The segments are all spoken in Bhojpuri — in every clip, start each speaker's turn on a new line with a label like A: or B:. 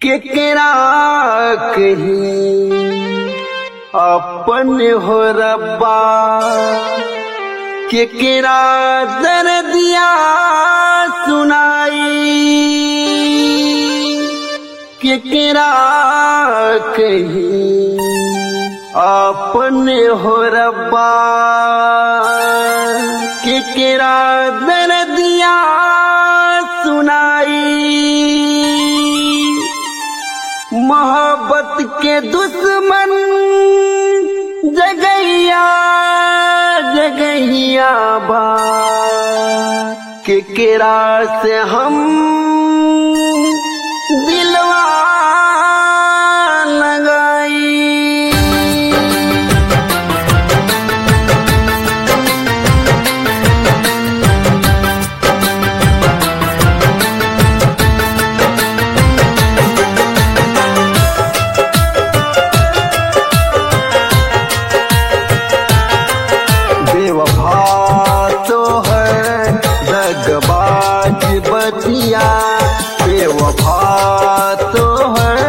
A: केकरा कही अपन हो रब्बा केकरा दर्दिया सुनाई केकरा कही अपन हो रब्बा केकरा दर्दिया सुनाई मोहब्बत के दुश्मन जगैया जगैया बा केकरा से हम दिलवा लगाई बेवफा तो है दगबाज बतिया बेवफा तो है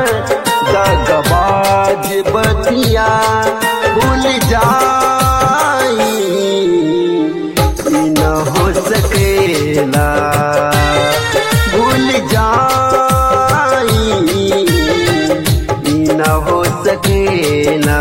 A: दगबाज बतिया भूल जाई ई न हो सकेला भूल जाई ई न हो सकेला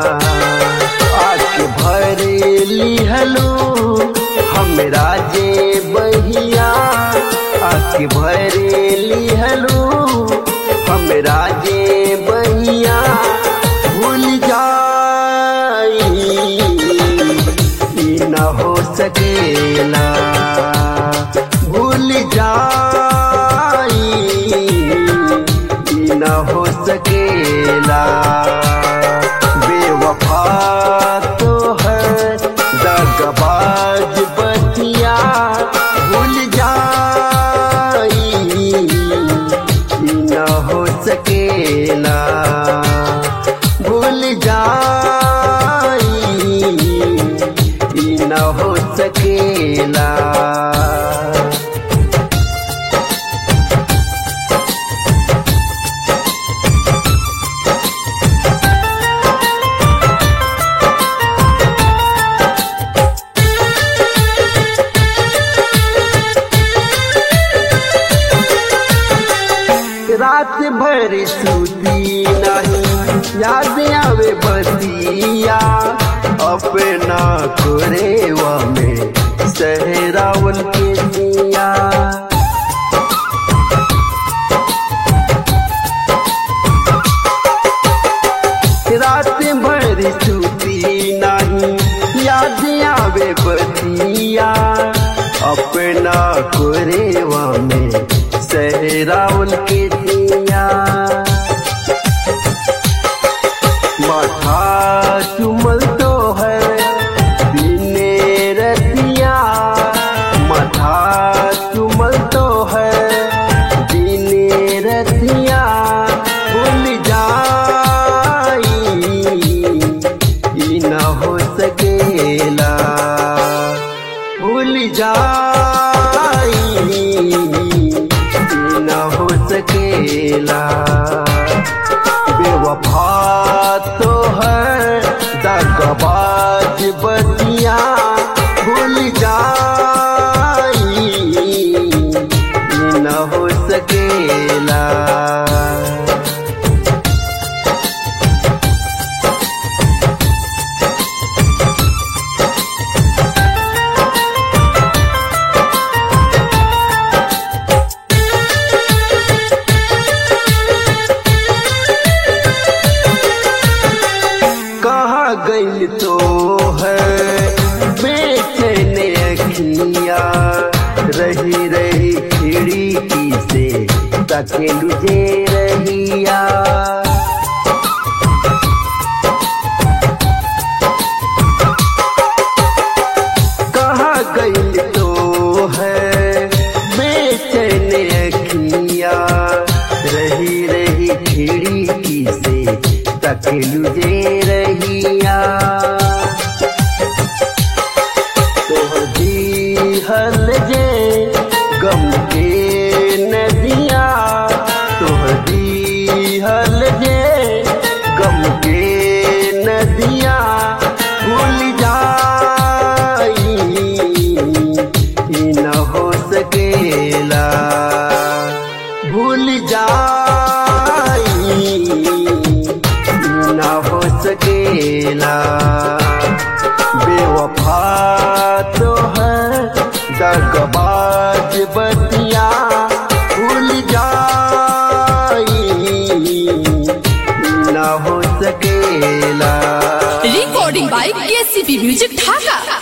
A: आके भरेली हलो हमरा जे बहिया आके भरेली हलो हमरा जे बहिया भूल जाई ई न हो सकेला भूल जाई ई न हो सकेला बेवफा तो है दगबाज बतिया भूल जाई ई न हो सकेला भूल जाई ई न हो सकेला रात भर सूती नहीं याद आवे बतिया अपना कोरेवा में सहरावन के दिया रात भर सूती नहीं याद आवे बतिया अपना कोरेवा में सहरावल के दिया माथा चुमल तो है बिने रतिया माथा चुमल तो है बिने रतिया भूल जाई ई न हो सकेला भूल जाई न हो सकेला बेवफा तो है दगबाज बतिया भूल जाई न हो सकेला कहाँ गई तो है बेचैन अखिया रही रही खिड़की से तकेलू जे रहिया कहाँ गई तो है बेचैन अखिया रही रही खिड़की से तकेलू जे रहिया तो जी हल जे गम के नदिया तोहरी सकेला बेवफा तो है दगबाज बतिया भूल जाई ना हो सकेला
B: recording by KCP Music Dhaka.